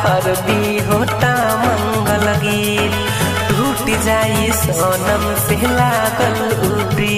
हरदी होता मंगल गीत टूट जाई सोनम से लागल उरी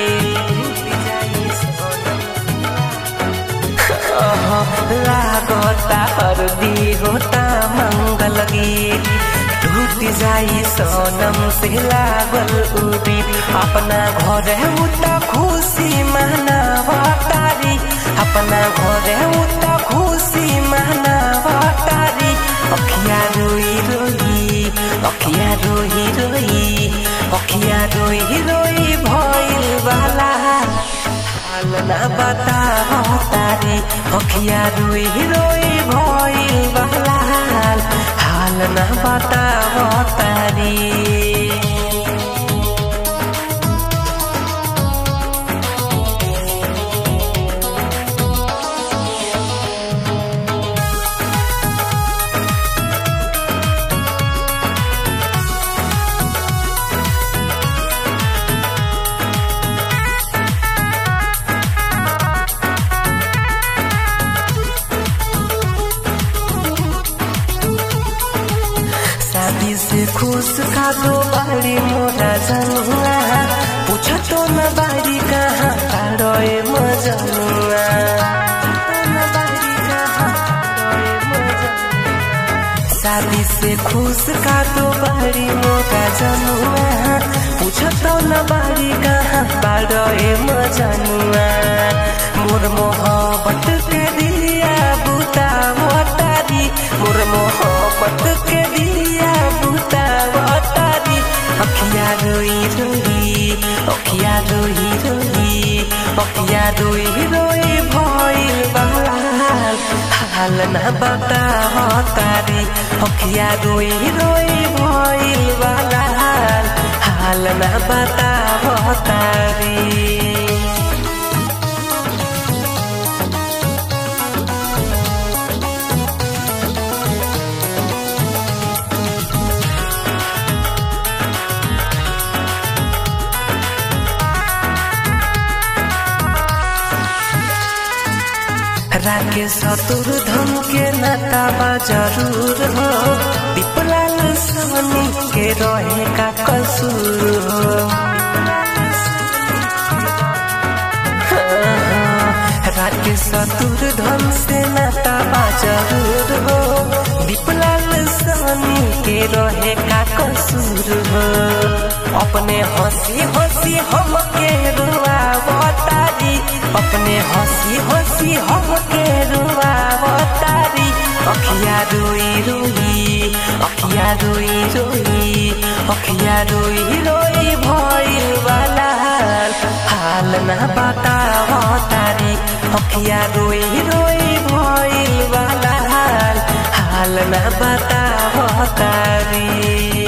लागता हरदी होता मंगल गीत टूट जाई सोनम से लागल उरी अपना घर उता खुशी मनावा तारी अपना घर उता खुशी मनावा तारी अखिया रोई रोई अखिया रोई रोई अखिया रोई रोई भइल वाला हाल ना बता तारी अखिया रोई रोई भइल वाला हाल हाल ना बता तारी शादी से खुश का दो बारी मोरा जनुआ पूछ तो न बारी कहाँ तारोए मजनुआ शादी से खुश का दो बारी मोरा जनुआ पूछ तो न बारी कहाँ तारोए मजनुआ मोर मोहब्बत के दिया बुता मोतारी मोर मोहब्बत के दिया बुता मोतारी अखिया रोई रोई अखिया रोई रोई अखिया रोई रोई भइल बहाल हाल न बता तारी अखिया रोई रोई भइल बहाल हाल न बता तारी राके सतुर धन के नाताबा जरूर हो दीपलाल सवनी के रहे का कसूर हो राके सतुर धन से नाताबा जरूर हो दीपलाल सवनी के रहे का कसूर हो अपने हंसी हंसी हम के रुआ बतारी अपने हंसी हंसी हम के रुआ बतारी अखिया रोई रोई अखिया रोई रोई अखिया रोई रोई भइल वाला हाल हाल ना बता तारी अखिया रोई रोई भइल वाला हाल हाल ना बता तारी